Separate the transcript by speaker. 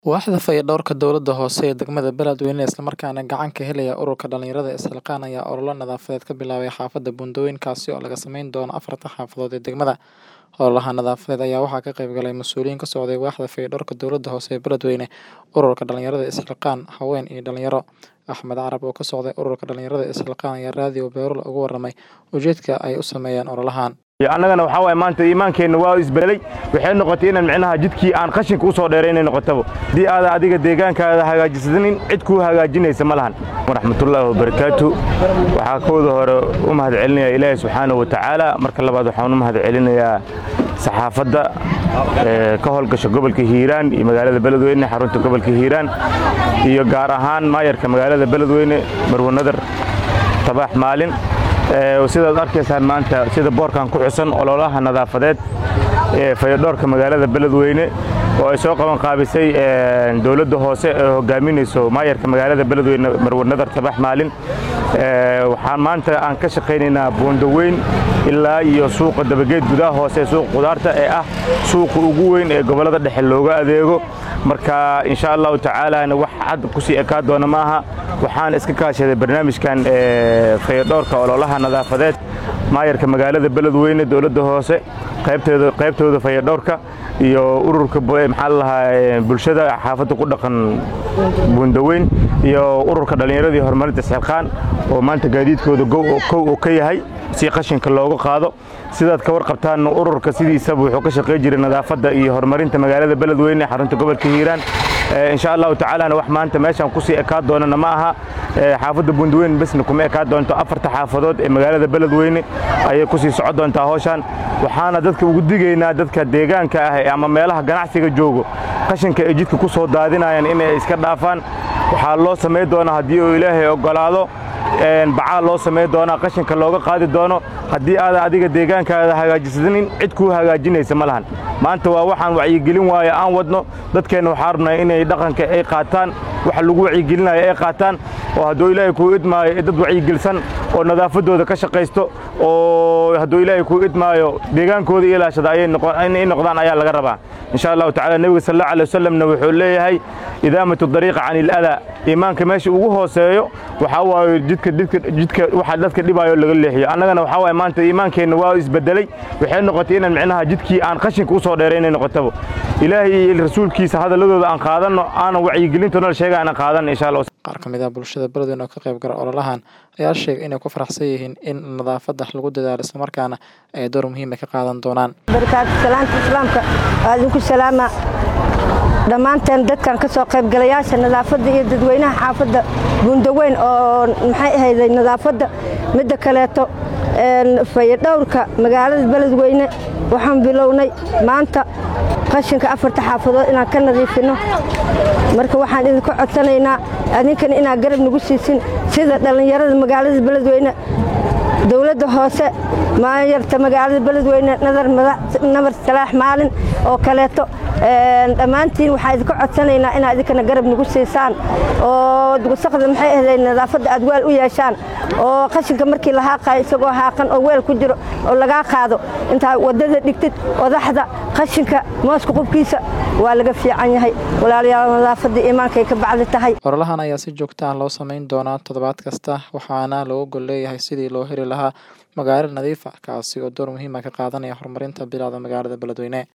Speaker 1: Waaxda fayadhowrka dowladda hoose ee degmada Beledweyne isla markaana gacan ka helaya ururka dhalinyarada Isxilqaan ayaa olole nadaafadeed ka bilaabay xaafadda Buundooyin kaasi oo laga sameyn doono afarta xaafadood ee degmada. Ololaha nadaafadeed ayaa waxaa ka qayb galay mas'uuliyiin ka socday waaxda fayadhowrka dowladda hoose ee Beledweyne, ururka dhalinyarada Isxilqaan, haween iyo dhalinyaro. Axmed Carab oo ka socday ururka dhalinyarada Isxilqaan ayaa raadiyo Beerul uga warramay ujeedka ay u sameeyeen ololahan.
Speaker 2: annagana waxaa waay maanta iimaankeenna waa isbedelay waxay noqotay inaan micnaha jidkii aan qashinka u soo dheeraynay noqotaba haddii aada adiga deegaankaada hagaajisanin cid kuu hagaajinaysa ma lahan waraxmatullaahi wabarakaatu waxaa kooda hore u mahad celinayaa ilaahay subxaanahu wa tacaala marka labaad waxaan u mahad celinayaa saxaafadda ka howlgasha gobolka hiiraan iyo magaalada beledweyne xarunta gobolka hiiraan iyo gaar ahaan maayarka magaalada beledweyne marwe nadar tabaax maalin sidaad arkaysaan maanta sida boorkan ku xusan ololaha nadaafadeed ee fayadhoorka magaalada beledweyne oo ay soo qaban qaabisay dowladda hoose ee hogaaminayso maayarka magaalada beledweyne marwe nadar tabax maalin waxaan maanta aan ka shaqaynaynaa buundaweyn ilaa iyo suuqa dabageed gudaha hoose suuqa qudaarta ee ah suuqa ugu weyn ee gobollada dhexe looga adeego marka insha allahu tacaalaana wax cad kusii ekaa doona maaha waxaan iska kaashaday barnaamijkan fayadhoorka ololaha nadaafadeed maayarka magaalada beledweyne dowladda hoose qaybtooda fayadhowrka iyo ururka maxaa lalahaa bulshada xaafadda ku dhaqan buundaweyn iyo ururka dhallinyaradii horumarinta isxilqaan oo maanta gaadiidkooda kow oo ka yahay si qashinka looga qaado sidaad ka warqabtaan ururka sidiisaba wuxuu ka shaqey jiray nadaafadda iyo horumarinta magaalada beledweyne xarunta gobolka hiiraan insha allahu tacaalana wax maanta meeshaan kusii ekaa doonana ma aha xaafadda buundaweyn besna kuma ekaa doonto afarta xaafadood ee magaalada beledweyne ayay kusii socon doontaa howshaan waxaana dadka ugu digaynaa dadka deegaanka ah ama meelaha ganacsiga joogo qashinka ay jidka ku soo daadinayaan inay iska dhaafaan waxaa loo samayn doonaa haddii uu ilaahay oggolaado bacaa loo samayn doonaa qashinka looga qaadi doono haddii aadan adiga deegaankaada hagaajisanin cid kuu hagaajinaysa ma lahan maanta waa waxaan wacyigelin waayo aan wadno dadkeenna waxaa rabnaa inay dhaqanka ay qaataan waxa lagu wacyigelinayo ay qaataan oo hadduu ilaahay kuu idmaayo dad wacyigelisan oo nadaafaddooda ka shaqaysto oo hadduu ilaahay kuu idmaayo deegaankooda ilaashada inay noqdaan ayaa laga rabaa insha allahu tacala nebiga sal allahu alay wasalamna wuxuu leeyahay idaamatu dariiqa can iladaa iimaanka meesha ugu hooseeyo waxaa waaye jidka jidka waxa dadka dhibaayo laga leexiyo annagana waxaa waaye maanta iimaankeenna waa isbedelay waxay noqotay inaan micnaha jidkii aan qashinka u soo dheeraynay noqotaba ilaahay iyo rasuulkiisa hadalladooda aan qaadanno aanan wacyigelintoona sheega aanan qaadanno insha allah
Speaker 1: qaar ka mid ah bulshada beledweyne oo ka qayb gala ololahan ayaa sheegay inay ku faraxsan yihiin in nadaafadda lagu dadaalo islamarkaana ay door muhiima ka qaadan doonaan
Speaker 3: barakaatu salaanta islaamka waa idinku salaama dhammaanteen dadkan ka soo qaybgalayaasha nadaafadda iyo dadweynaha xaafadda buundaweyn oo maxay ahayday nadaafadda midda kaleeto fayadhowrka magaalada beledweyne waxaan bilownay maanta qashinka afarta xaafadood inaan ka nadiifinno marka waxaan idinka codsanaynaa adinkana inaad garab nagu siisin sida dhallinyarada magaalada beledweyne dowladda hoose maayarta magaalada beledweyne nabar salaax maalin oo kaleeto dhammaantiin waxaan idinka codsanaynaa inaad idinkana garab nagu siisaan oo wasaqda maxay ahday nadaafadda aad weel u yeeshaan oo qashinka markii la haaqayo isagoo haaqan oo weel ku jiro oo lagaa qaado intaa waddada dhigtid odaxda qashinka mooska qubkiisa waa laga fiican yahay walaalayaal nadaafadda iimaankay ka bacdi tahay
Speaker 1: ololahan ayaa si joogta ah loo samayn doonaa toddobaad kasta waxaana looga gol leeyahay sidii loo heli lahaa magaalo nadiif ah kaasi oo door muhiima ka qaadanaya horumarinta bilaada magaalada beledweyne